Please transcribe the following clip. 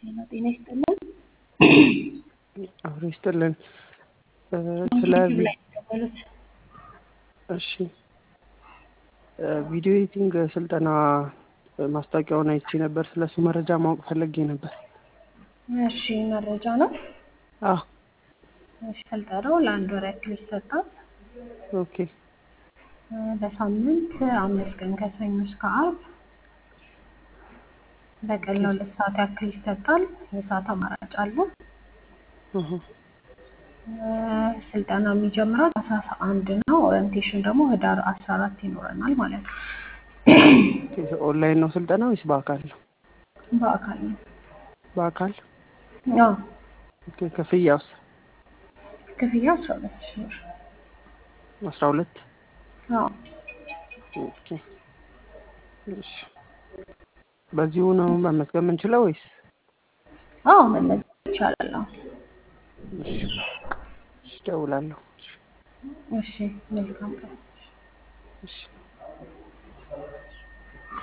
ጤና ጤና ይስጥልን። አብሮ ይስጥልን። ስለ ዩቲዩብ ላይ የተቀበሉት እሺ ቪዲዮ ኤዲቲንግ ስልጠና ማስታወቂያውን አይቼ ነበር። ስለሱ መረጃ ማወቅ ፈለጌ ነበር። እሺ መረጃ ነው። አዎ እሺ ስልጠናው ለአንድ ወር ያክል ይሰጣል። ኦኬ በሳምንት አምስት ቀን ከሰኞ እስከ ዓርብ በቀን ለሁለት ሰዓት ያክል ይሰጣል። የሰዓት አማራጭ አለ። እህ ስልጠና የሚጀምረው ታህሳስ አንድ ነው። ኦሪንቴሽን ደግሞ ህዳር አስራ አራት ይኖረናል ማለት ነው። ኦንላይን ነው ስልጠና ወይስ በአካል ነው? በአካል ነው። በአካል አዎ ኦኬ። ክፍያውስ? ክፍያ አስራ ሁለት ሺህ ብር። አስራ ሁለት አዎ ኦኬ። እሺ በዚሁ ነው መመዝገብ የምንችለው ወይስ? አዎ መመዝገብ ይቻላል። አዎ እሺ እደውላለሁ። እሺ መልካም ቀን። እሺ